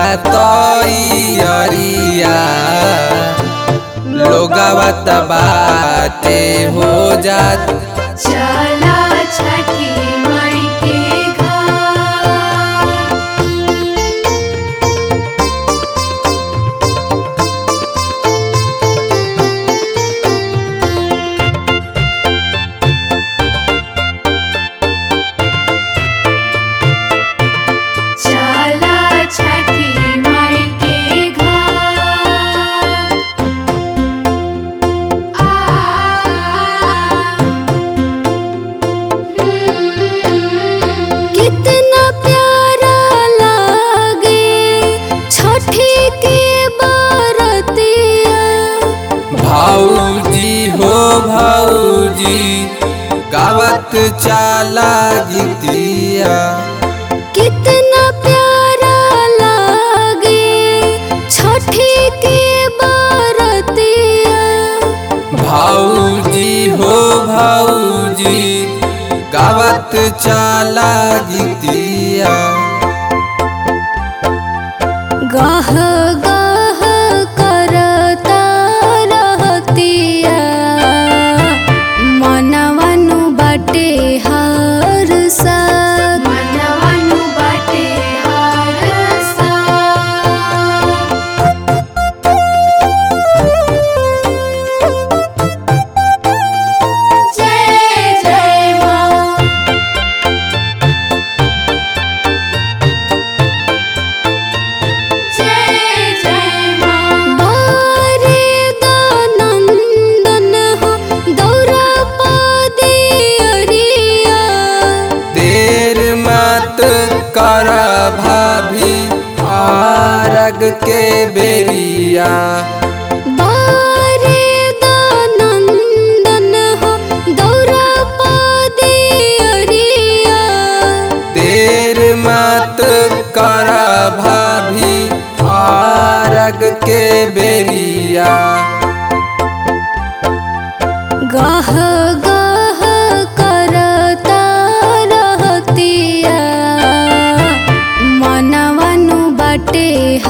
तैयारिया लोगवा त बाटे हो जात चला छठी माई के घाट चला छठी माई के घाट आ कितना प्यारा लागे छठी के बरतिया भाऊजी हो भाऊजी गावत चाला गीतिया कितना प्यारा लागे छठी के बरतिया भाऊजी हो भाऊजी गावत चाला गीतिया गह गह करता रहतिया मनवनु बाटे हर सा मनवनु बाटे हर सा जय जय माँ जय जय माँ बारे दानंदन हो दौरा पादे अरिया देर मत कर भाभी आरग के बेरिया बारे दानंदन हो दौरा पादे अरिया देर मत कर भाभी आरग के बेरिया गह गह करता रहतिया मनवनु बाटे